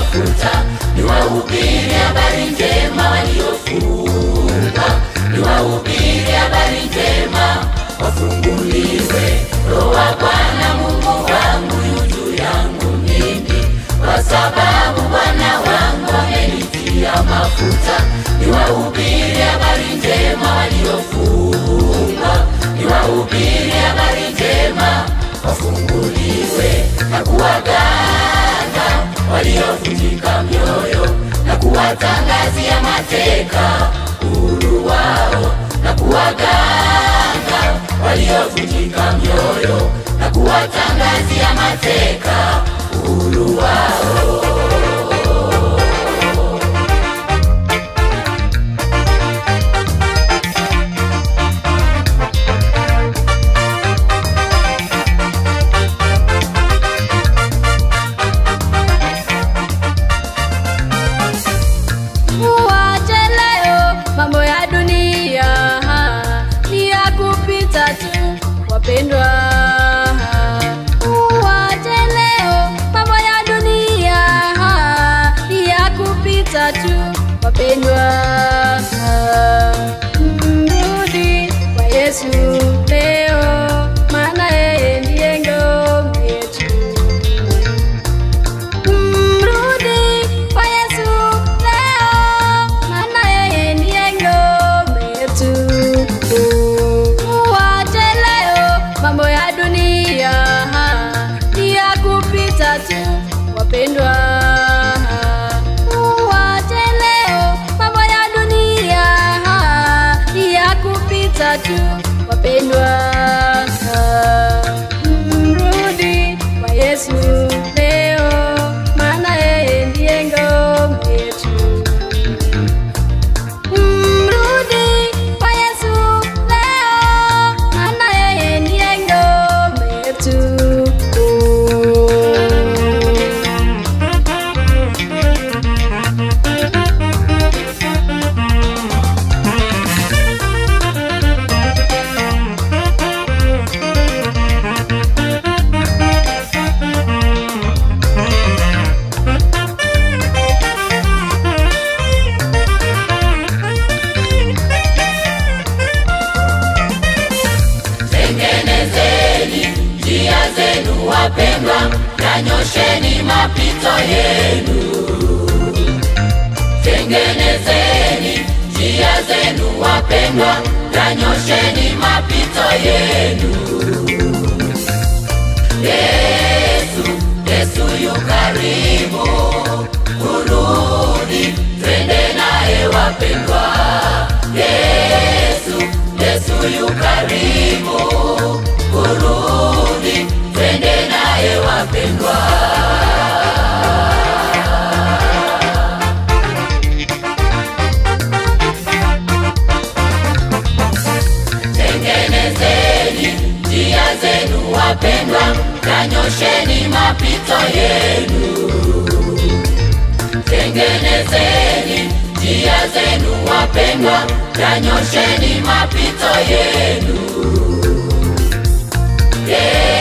mafuta, niwahubiri habari njema waliofungwa, niwahubiri habari njema wafunguliwe. Roho wa Bwana Mungu wangu yu juu yangu mimi, kwa sababu Bwana wangu amenitia mafuta, niwahubiri habari njema waliofungwa, niwahubiri habari njema wafunguliwe na kuwaganga waliovunjika mioyo na kuwatangazia mateka uhuru wao na kuwaganga waliovunjika mioyo na kuwatangazia mateka uhuru wao. Uwache leo mambo ya dunia ni ya kupita tu, wapendwa. Uwache leo mambo ya dunia ni ya kupita tu, wapendwa. Mrudi kwa Yesu leo, maana yeye ndiye ngome yetu. Mrudi kwa Yesu leo, maana yeye ndiye ngome yetu. Uwache leo mambo ya dunia ni ya kupita tu, wapendwa. Uwache leo mambo ya dunia ni ya kupita tu, wapendwa. Mrudi kwa Yesu leo, maana yeye ndiye ngome yetu. Mrudi kwa Yesu leo, maana yeye ndiye ngome yetu. Tengenezeni njia zenu wapendwa, nanyosheni mapito yenu. Tengenezeni njia zenu wapendwa, nanyosheni mapito yenu. Yesu, Yesu yu karibu, kurudi, twende naye wapendwa. Yesu, Yesu yu karibu, kurudi, twende naye wapendwa. Tengenezeni njia zenu wapendwa, nanyosheni mapito yenu. Tengenezeni njia zenu wapendwa, nanyosheni mapito yenu. Yeah.